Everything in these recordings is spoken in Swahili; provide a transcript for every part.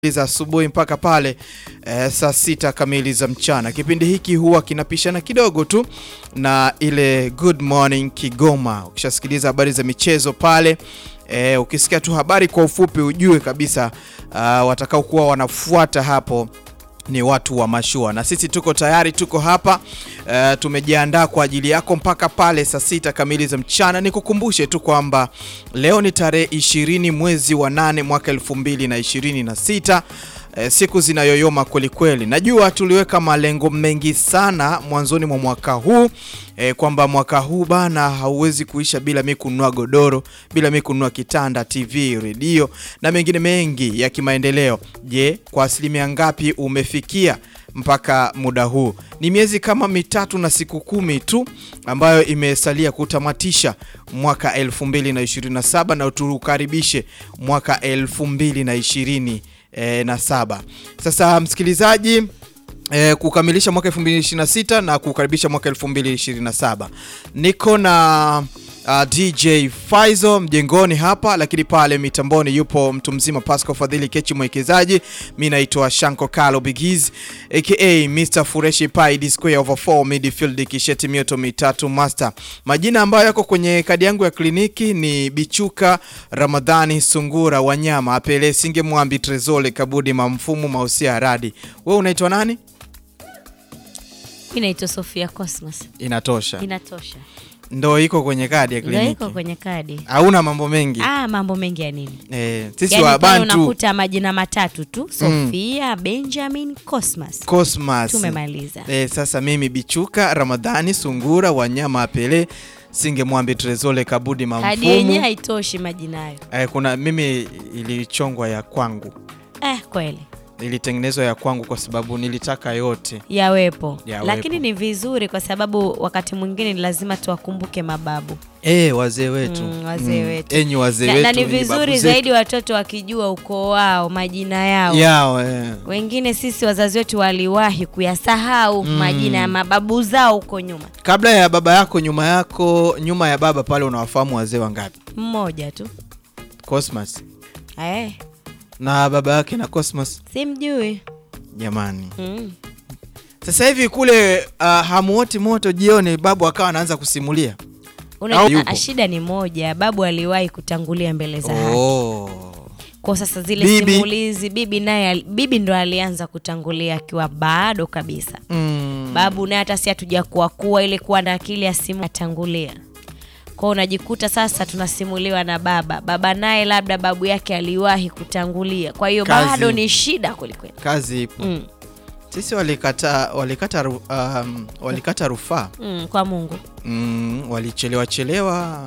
za asubuhi mpaka pale eh, saa sita kamili za mchana. Kipindi hiki huwa kinapishana kidogo tu na ile Good Morning Kigoma. Ukishasikiliza habari za michezo pale eh, ukisikia tu habari kwa ufupi ujue kabisa uh, watakao kuwa wanafuata hapo ni watu wa mashua, na sisi tuko tayari, tuko hapa uh, tumejiandaa kwa ajili yako mpaka pale saa sita kamili za mchana. Nikukumbushe tu kwamba leo ni tarehe ishirini mwezi wa nane mwaka elfu mbili na ishirini na sita. E, siku zinayoyoma kweli kweli. Najua tuliweka malengo mengi sana mwanzoni mwa mwaka huu e, kwamba mwaka huu bana hauwezi kuisha bila mi kununua godoro, bila mi kununua kitanda, TV, redio na mengine mengi ya kimaendeleo. Je, kwa asilimia ngapi umefikia mpaka muda huu? Ni miezi kama mitatu na siku kumi tu ambayo imesalia kutamatisha mwaka 2027 na tuukaribishe mwaka 2020 E, na saba. Sasa msikilizaji, e, kukamilisha mwaka 2026 na kukaribisha mwaka 2027, niko na uh, DJ Faizo mjengoni hapa, lakini pale mitamboni yupo mtu mzima Pascal Fadhili Kechi mwekezaji. Mi naitwa Shanko Kalo Bigiz aka Mr Fureshi Pai D square over 4 midfield kisheti mioto mitatu master. Majina ambayo yako kwenye kadi yangu ya kliniki ni Bichuka Ramadhani Sungura Wanyama Apele Singe Mwambi Trezole Kabudi Mamfumu Mausia Radi. Wewe unaitwa nani? Mimi naitwa Sofia Cosmas. Inatosha. Inatosha. Ndo iko kwenye kadi ya Ndio kliniki. iko kwenye kadi. Hauna mambo mengi. Ah, mambo mengi ya nini? Eh, sisi Yaani wa pale Bantu unakuta majina matatu tu, Sofia, Benjamin, Cosmas. Cosmas. Tumemaliza. Eh, sasa mimi Bichuka Ramadhani Sungura Wanyama Apele Singe Mwambi Trezole Kabudi Kadi yenyewe Mamfumu. haitoshi majina hayo. Eh, kuna mimi ilichongwa ya kwangu. Eh, kweli. Ilitengenezwa ya kwangu kwa sababu nilitaka yote. Yawepo. Yawepo. Lakini ni vizuri kwa sababu wakati mwingine ni lazima tuwakumbuke mababu. Eh, wazee wetu. Mm, wazee wetu. Enyi wazee Na, wetu. na ni enyi babu vizuri zetu. zaidi watoto wakijua ukoo wao, majina yao. yao eh. Wengine sisi wazazi wetu waliwahi kuyasahau majina ya mababu zao huko nyuma. Kabla ya baba yako, nyuma yako, nyuma ya baba pale, unawafahamu wazee wangapi? Mmoja tu. Cosmas Eh, na baba yake na Cosmas, simjui. jamani. Mm. Sasa hivi kule uh, hamuoti moto jioni, babu akawa anaanza kusimulia. Au Unajua yupo? ah, shida ni moja, babu aliwahi kutangulia mbele za haki. Oh. Kwa sasa zile Bibi. simulizi, bibi naye ali- bibi ndo alianza kutangulia akiwa bado kabisa. Mm. Babu naye hata si hatuja kuwa kuwa ile kuwa na akili ya simu atangulia. Kwa hiyo unajikuta sasa tunasimuliwa na baba. Baba naye labda babu yake aliwahi kutangulia. Kwa hiyo Kazi. bado ni shida kwelikweli. Kazi ipo. Mm. Sisi walikata walikata ru- um, walikata rufaa Mm, kwa Mungu. mm, walichelewa chelewa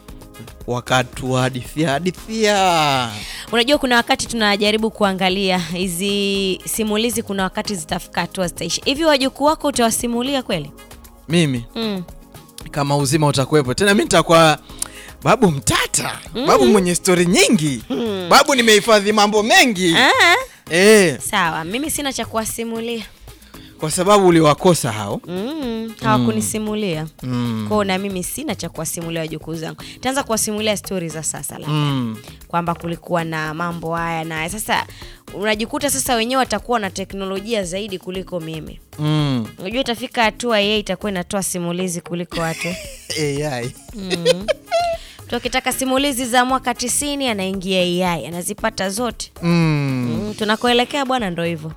wakatuhadithia hadithia. Unajua kuna wakati tunajaribu kuangalia hizi simulizi, kuna wakati zitafika hatua zitaisha. Hivi wajukuu wako utawasimulia kweli? Mimi Mm. kama uzima utakuwepo tena, mi nitakuwa babu mtata, babu mwenye stori nyingi, babu nimehifadhi mambo mengi Ah, eh, sawa, mimi sina cha kuwasimulia. kwa sababu uliwakosa hao Mm, hawakunisimulia mm. kwao, na mimi sina cha kuwasimulia wajukuu zangu. Taanza kuwasimulia stori za sasa labda Mm. kwamba kulikuwa na mambo haya na haya. Sasa unajikuta sasa wenyewe watakuwa na teknolojia zaidi kuliko mimi. Mm. Unajua itafika hatua yeye itakuwa inatoa simulizi kuliko watu. AI. Mtu akitaka simulizi za mwaka tisini anaingia AI anazipata zote. Mm. Mm, tunakoelekea bwana, ndo hivyo.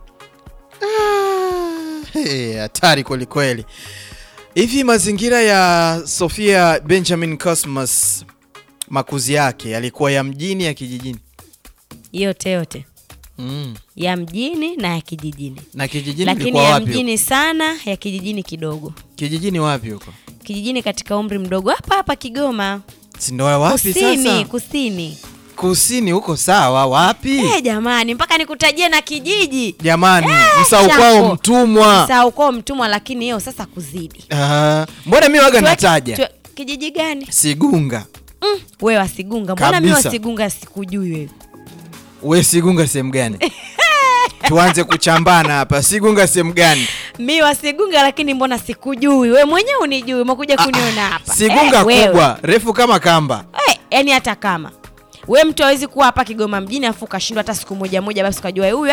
Ah, hey, hatari kweli kweli. Hivi mazingira ya Sofia Benjamin Cosmas makuzi yake yalikuwa ya mjini ya kijijini? Yote yote Mm. ya mjini na ya kijijini, Na kijijini lakini ilikuwa ya wapi? huko? mjini sana, ya kijijini kidogo. Kijijini wapi huko? Kijijini katika umri mdogo, hapa hapa Kigoma Si ndo wapi kusini, sasa? kusini. Kusini huko sawa, wapi? Eh, jamani, mpaka nikutajie na kijiji Jamani, Eh, msau kwao Shanko. mtumwa. saa uko mtumwa, lakini hiyo sasa kuzidi. Ah, mbona mi waga Tuwe- nataja tuwe- kijiji gani? Sigunga. Mm, wewe wasigunga, mbona mi Kabisa. wasigunga sikujui wewe? We Sigunga sehemu gani? Tuanze kuchambana hapa. Sigunga sehemu gani? mi wasigunga lakini mbona sikujui we mwenyewe unijui umekuja kuniona hapa Sigunga Eh, wewe. kubwa refu kama kamba. Eh, yani hata kama we mtu hawezi kuwa hapa Kigoma mjini afu ukashindwa hata siku moja moja basi ukajua huyu